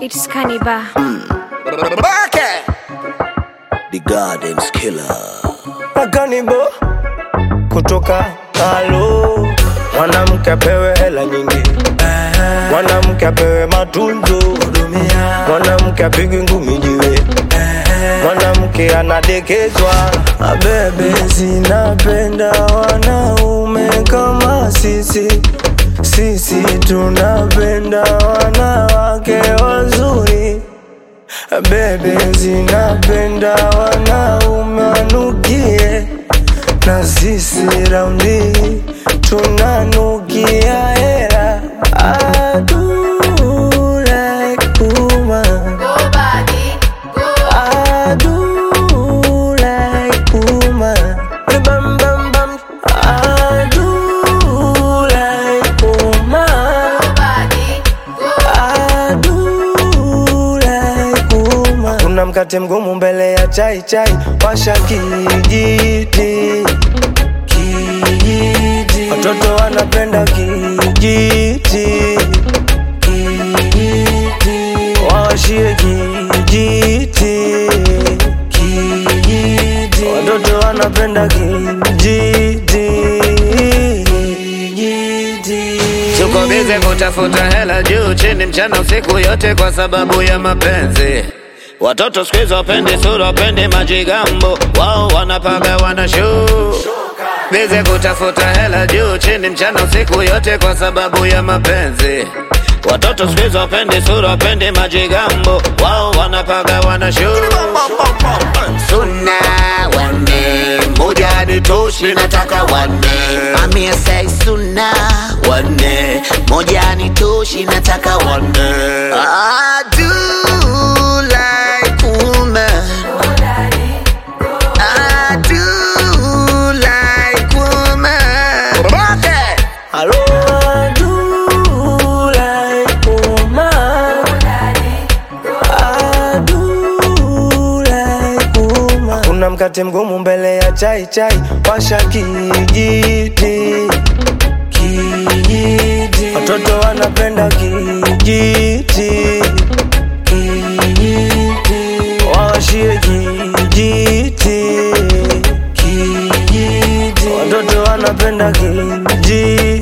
It's Cannibal. The Gardens Killer. Akanibo kutoka halo, mwanamke apewe hela nyingi, mwanamke apewe matunzo, mwanamke apigwe ngumi jiwe, mwanamke anadekezwa. Abebe zinapenda wanaume kama sisi, sisi tunapenda wanawake wazuri. Bebe zinapenda wanaume wanukie, na sisi raundi tunanukia hera. I do like woman. I do like woman. Bam, bam, bam. I do like woman. I do like woman. Kuna mkate mgumu mbele ya chai chai, washa kijiti kijiti, watoto wanapenda kijiti kijiti, washie kijiti kijiti, watoto wanapenda kijiti kijiti. Tuko bize kutafuta hela juu chini mchana usiku yote kwa sababu ya mapenzi. Watoto siku hizi wapendi sura, wapendi majigambo, wao wanapaga wana show. Bize kutafuta hela juu chini mchana usiku yote kwa sababu ya mapenzi. Watoto siku hizi wapendi sura, wapendi majigambo, wao wanapaga wana show. Suna wanne moja ni toshi, nataka wanne. Amia say suna wanne moja ni toshi, nataka wanne. I do like woman. I do like woman. Hello, I do like woman. I do like woman. Kuna mkate mgumu mbele ya chai chai, washa kijiti kijiti, watoto wanapenda kijiti kijiti, washie kijiti kijiti, watoto wanapenda kijiti